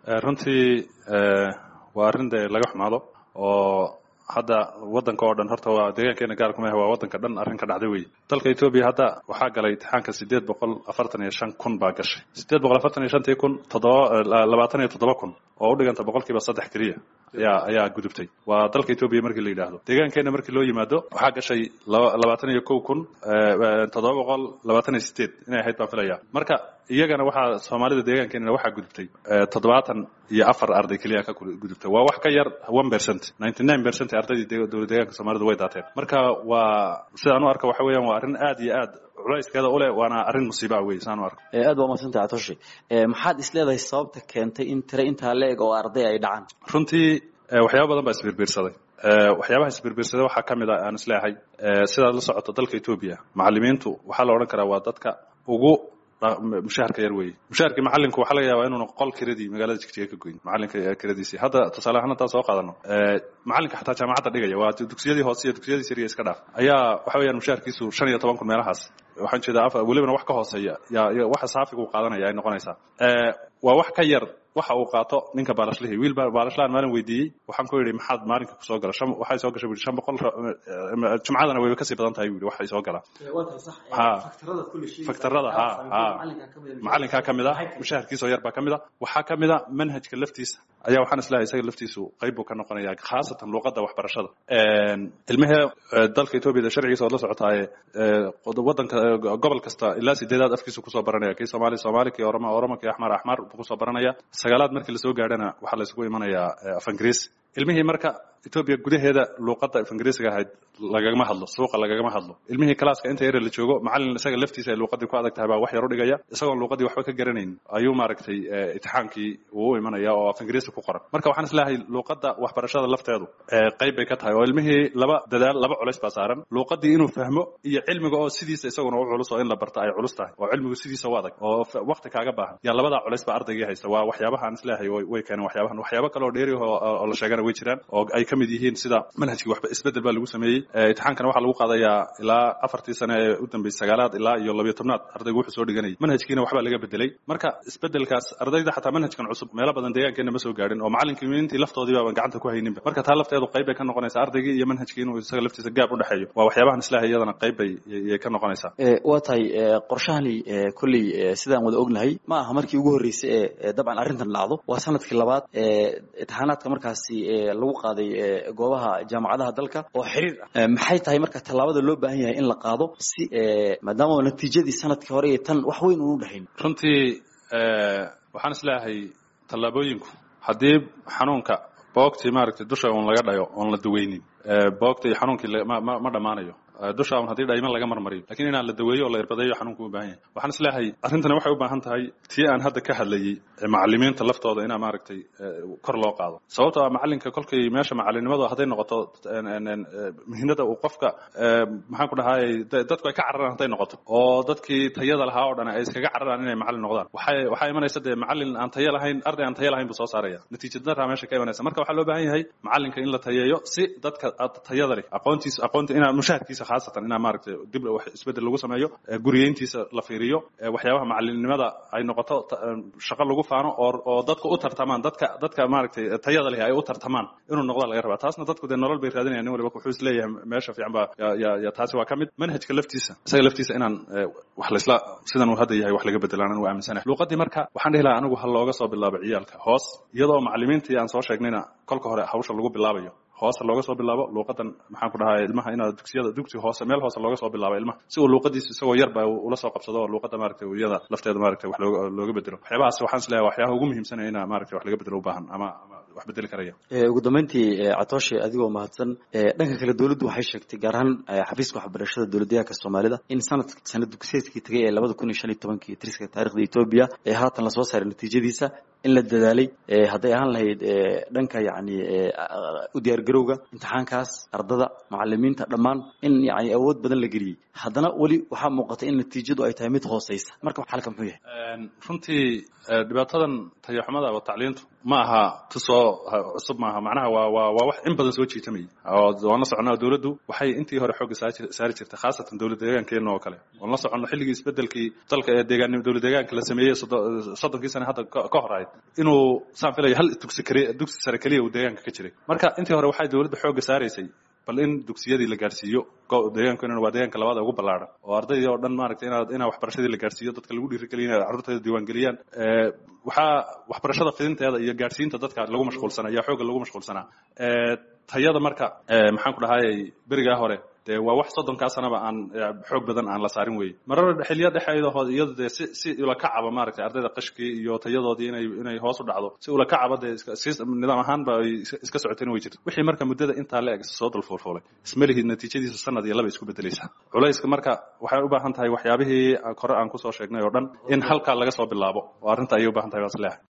runtii waa arrin dee laga xumaado oo hadda waddanka oo dhan horta waa deegaankeena gaar kuma waa waddanka dhan arrin ka dhacday wey dalka etoobiya hadda waxaa galay imtixaanka sideed boqol afartan iyo shan kun baa gashay sideed boqol afartan iyo shantii kun toddoba labaatan iyo toddoba kun oo u dhiganta boqolkiiba saddex keliya ayaa ayaa gudubtay waa dalka etoobiya markii la yidhaahdo deegaankeena markii loo yimaado waxaa gashay labaatan iyo kow kun toddoba boqol labaatan iyo sideed inay ahayd baan filaya marka iyagana waxaa soomaalida deegaankeenana waxaa gudubtay toddobaatan iyo afar arday keliya ka gudubtay waa wax ka yar one percent ninety nine percent ardaydii dowlad deegaanka soomaalida way daateen marka waa sidaan u arka waxa weeyaan waa arrin aad iyo aad culayskeeda u leh waana arrin musiibaa wey saan u arka aad baa umadsantay catoshi maxaad isleedahay sababta keentay in tire intaa la eg oo arday ay dhacaan runtii waxyaaba badan baa isbiirbiirsaday waxyaabaha isbiirbiirsaday waxaa ka mid a aan isleeyahay sidaad la socoto dalka etoobiya macallimiintu waxaa la odhan karaa waa dadka ugu mushaharka yar weeye mushaharkii macalinku waxaa laga yaabaa inuuna qol kiradii magaalada jigjiga ka goyn macalinka kiradiisii hadda tusaale ahaan haddaan soo qaadano macalinka xataa jaamacadda dhigaya waa dugsiyadii hoose iyo dugsiyadii sariya iska dhaaf ayaa waxa weeyaan mushaharkiisu shan iyo toban kun meelahaas waxaan jeedaa welibana wax ka hooseeya yaa waxa saafiga uu qaadanaya ay noqonaysaa waa wax ka yar waxa uu qaato ninka baalashlihii wiil baalashlahan maalin weydiiyey waxaan ku yidhi maxaad maalinka kusoo gala shan waxay soo gashay bui shan boqol jumcadana wayba kasii badan tahay bui waxay soo galaa ha faktarada ha ha macalinkaa ka mid a mushaharkiisoo yar baa ka mid a waxaa ka mid a manhajka laftiisa ayaa waxaan islahay isaga laftiisu qayb buu ka noqonaya khaasatan luuqadda waxbarashada ilmihee dalka etoobiyada sharcigiisa ood la socotaaye wadanka gobol kasta ilaa sideedaad afkiisu kusoo baranaya kii soomaali soomaali kii oroma oroma kii axmar axmar buu kusoo baranaya sagaalaad markii lasoo gaadhana waxaa la isugu imanayaa af ingiriis ilmihii marka etoobiya gudaheeda luuqadda af ingiriisiga ahayd lagagama hadlo suuqa lagagama hadlo ilmihii kalaaska inta yare la joogo macalin isaga laftiisa ay luuqadii ku adag tahay baa wax yar u dhigaya isagoon luuqadii waxba ka garanayn ayuu maaragtay itixaankii uu u imanaya oo af ingiriisi ku qoran marka waxaan isleeyahay luuqadda waxbarashada lafteedu qayb bay ka tahay oo ilmihii laba dadaal laba culays baa saaran luuqadii inuu fahmo iyo cilmiga oo sidiisa isaguna u culus oo in la barta ay culus tahay oo cilmigu sidiisa u adag oo waqti kaaga baahan yaa labadaa culays baa ardaygii haysta waa waxyaabaha aan isleeyahay way keeneen waxyaabahan waxyaabo kale oo dheeri oo la sheegana way jiraan oo ay ka mid yihiin sida manhajkii waxba isbedel baa lagu sameeyey itixaankana waxaa lagu qaadayaa ilaa afartii sane ee u dambeysay sagaalaad ilaa iyo labiyo tobnaad ardaygu wuxuu soo dhiganayay manhajkiina waxbaa laga bedelay marka isbedelkaas ardayda xataa manhajkan cusub meelo badan deegaankeena ma soo gaadhin oo macalinkimiintii laftoodii baaban gacanta ku hayninba marka taa lafteedu qayb bay ka noqonaysaa ardaygii iyo manhajkii inuu isaga laftiisa gaab u dhexeeyo waa waxyaabahan islaahay iyadana qayb bay yay ka noqonaysaa waa tahay qorshahani kolley sidaan wada ognahay ma aha markii ugu horreysay ee dabcan arrintan dhacdo waa sanadkii labaad imtixaanaadka markaasi lagu qaaday goobaha jaamacadaha dalka oo xiriir ah maxay tahay marka tallaabada loo baahan yahay in la qaado si maadaama natiijadii sanadkii hore iyo tan wax weyn uunu dhexayn runtii waxaan isleeyahay tallaabooyinku haddii xanuunka boogtii maaragtay dusha uun laga dhayo oon la daweynin boogta iyo xanuunkii ma ma dhammaanayo dusha un haddii dhayman laga marmariyo lakiin inaan la daweeyo oo la irbadeeyo xanuunku u baahan yahay waxaan isleeyahay arrintani waxay u baahan tahay tii aan hadda ka hadlayey macalimiinta laftooda inaa maaragtay kor loo qaado sababtoo ah macalinka kolkay meesha macalinimadu hadday noqoto muhiimada uu qofka maxaan ku dhahay dadku ay ka cararaan hadday noqoto oo dadkii tayada lahaa oo dhan ay iskaga cararaan inay macalin noqdaan waxay waxaa imanaysa dee macalin aan tayo lahayn arday aan tayo lahayn buu soo saaraya natiija daraa meesha ka imanaysa marka waxaa loo baahan yahay macalinka in la tayeeyo si dadka tayada leh aqoontiisa aqoonta inaa mushaharkiisa khaasatan inaa maaragtay dib wax isbedel lagu sameeyo guriyeyntiisa la fiiriyo waxyaabaha macalinimada ay noqoto shaqo lagu faano oo oo dadku u tartamaan dadka dadka maaragtay tayada leh ay u tartamaan inuu noqda laga rabaa taasna dadku dee nolol bay raadinayaan nin waliba wuxuu is leeyahay meesha fiican baa ya ya taasi waa ka mid manhajka laftiisa isaga laftiisa inaan wax laisla sidan uu hadda yahay wax laga bedelaan anu aaminsanahay luuqadii marka waxaan dhihi lahaa anigu ha looga soo bilaabo ciyaalka hoos iyadoo macalimiintii aan soo sheegnayna kolka hore hawsha lagu bilaabayo hoose looga soo bilaabo luuqadan maxaan ku dhahay ilmaha inaad dugsiyada dugsi hoose meel hoose looga soo bilaabo ilmaha si uu luuqadiisa isagoo yarba ula soo qabsado oo luuqada maaragtay iyada lafteeda maaragtay wax looga looga bedelo waxyaabahaas waxaan isleeyahay waxyaabaha ugu muhiimsanaya ina maaragtay wax laga bedelo u baahan ama wax bedeli karaya ugu dambeyntii catoshe adigoo mahadsan dhanka kale dowladdu waxay sheegtay gaar ahaan xafiiska waxbarashada dowladdeegaanka soomaalida in sanad sanad dugsiyeedkii tegay ee labada kun iyo shan iyo tobankii tiriska taarikhda etoobiya ee haatan lasoo saaray natiijadiisa in la dadaalay hadday ahaan lahayd dhanka yacni u diyaargarowga imtixaankaas ardada macalimiinta dhammaan in yani awood badan la geliyey haddana weli waxaa muuqata in natiijadu ay tahay mid hooseysa marka xalka muxuu yahay runtii dhibaatadan tayaxumada oo tacliintu ma aha tusoo cusub maaha macnaha waa waa waa wax in badan soo jiitamayay oo waan la soconaa dowladdu waxay intii hore xoogga saari jirtay khaasatan dowlad deegaankeena oo kale waan la soconno xilligii isbedelkii dalka ee deegaan dowlad deegaanka la sameeyey soddonkii sane hadda ka hor ahayd inuu saan filayo hal dugsi kaliya dugsi sare keliya uu deegaanka ka jiray marka intii hore waxay dowladda xoogga saaraysay bal in dugsiyadii la gaarsiiyo deegaanku in waa deegaanka labaad ee ugu ballaaran oo ardaydii oo dhan maaragtay inaad inaa waxbarashadii la gaarsiiyo dadka lagu dhiirigeliyo inay carruurteeda diiwaangeliyaan waxaa waxbarashada fidinteeda iyo gaarsiinta dadka lagu mashquulsanaa ayaa xoogga lagu mashquulsanaa tayada marka maxaan ku dhahayay berigaa hore dee waa wax soddonkaa sanaba aan xoog badan aan la saarin weye marar xiliya dhexeedahood iyado dee si si ulakacaba maaragtay ardayda qashkii iyo tayadoodii inay inay hoos u dhacdo si ulakacaba dee si nidaam ahaanba ay iska socoteen way jirta wixii marka muddada intaa la eg soo dulfuulfuulay ismalihid natiijadiisa sanad iyo laba isku bedelaysaa culayska marka waxay u baahan tahay waxyaabihii kore aan kusoo sheegnay oo dhan in halkaa laga soo bilaabo oo arrinta ayay u baahan tahay waa isleeyahay